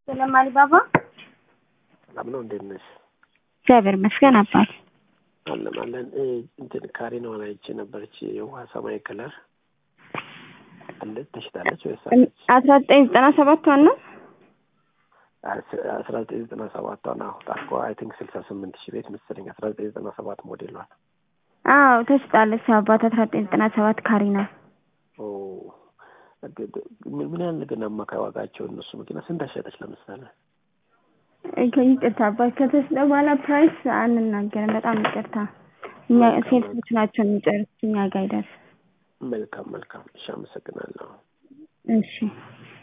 ሰላም አሊባባ ሰላም ነው። እንዴት ነሽ? እግዚአብሔር ይመስገን አባት አለን አለን። እንትን ካሪናዋን አይቼ ነበረች የውሃ ሰማያዊ ከለር አለች። ተሽጣለች ወይስ አለች? አስራ ዘጠኝ ዘጠና ሰባት ዋና አስራ ዘጠኝ ዘጠና ሰባት ዋና ጣርኮ አይ ቲንክ ስልሳ ስምንት ሺህ ቤት መሰለኝ። አስራ ዘጠኝ ዘጠና ሰባት ሞዴሏል። አዎ ተሽጣለች። አባት አስራ ዘጠኝ ዘጠና ሰባት ካሪና ኦ ምን ያህል ግን አማካይ ዋጋቸው እነሱ መኪና ስንት አሸጠች? ለምሳሌ ይቅርታ አባት ከተሽጠ በኋላ ፕራይስ አንናገርም። በጣም ይቅርታ። እኛ ሴቶች ናቸው የሚጨርሱት፣ እኛ ጋር አይደርስም። መልካም መልካም። እሺ፣ አመሰግናለሁ። እሺ